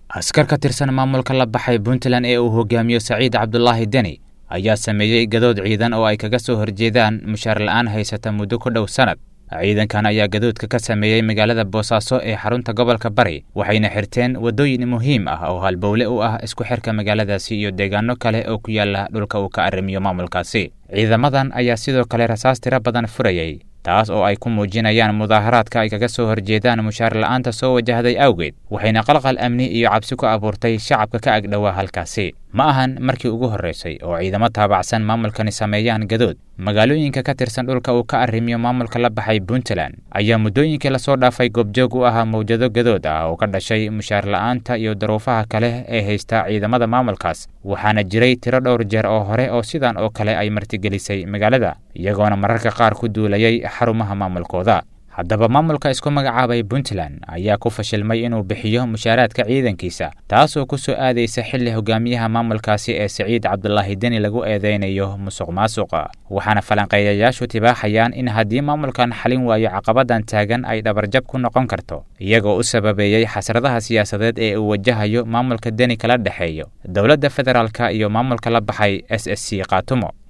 askar ka tirsan maamulka la baxay puntland ee uu hogaamiyo saciid cabdulaahi deni ayaa sameeyey gadood ciidan oo ay kaga soo horjeedaan mushaar la'aan haysata muddo ku dhow sannad ciidankan ayaa gadoodka ka sameeyey magaalada boosaaso ee xarunta gobolka bari waxayna xirteen waddooyin muhiim ah oo halbowle u ah isku xirka magaaladaasi iyo deegaano kale oo ku yaala dhulka uu ka arrimiyo maamulkaasi ciidamadan ayaa sidoo kale rasaas tiro badan furayey taas oo ay ku muujinayaan mudaaharaadka ay kaga soo horjeedaan mushaar la'aanta soo wajahday awgeed waxayna qalqal amni iyo cabsi ku abuurtay shacabka ka agdhowaa halkaasi ma ahan markii ugu horraysay oo ciidamo taabacsan maamulkani sameeyaan gadood magaalooyinka ka tirsan dhulka uu ka arrimiyo maamulka la baxay puntland ayaa muddooyinkii lasoo dhaafay goobjoog u ahaa mawjado gadood ah oo ka dhashay mushaar la'aanta iyo daruufaha kale ee haysta ciidamada maamulkaas waxaana jiray tiro dhowr jeer oo hore oo sidan oo kale ay martigelisay magaalada iyagoona mararka qaar ku duulayay xarumaha maamulkooda haddaba maamulka isku magacaabay puntland ayaa ku fashilmay inuu bixiyo mushaaraadka ciidankiisa taasoo ku soo aadaysa xilli hogaamiyaha maamulkaasi ee saciid cabdulaahi deni lagu eedeynayo musuq maasuqa waxaana falanqeeyayaashu tibaaxayaan in haddii maamulkan xalin waayo caqabadan taagan ay dhabarjab ku noqon karto iyagoo u sababeeyey xasradaha siyaasadeed ee uu wajahayo maamulka deni kala dhexeeyo dowladda federaalka iyo maamulka la baxay s s c kaatumo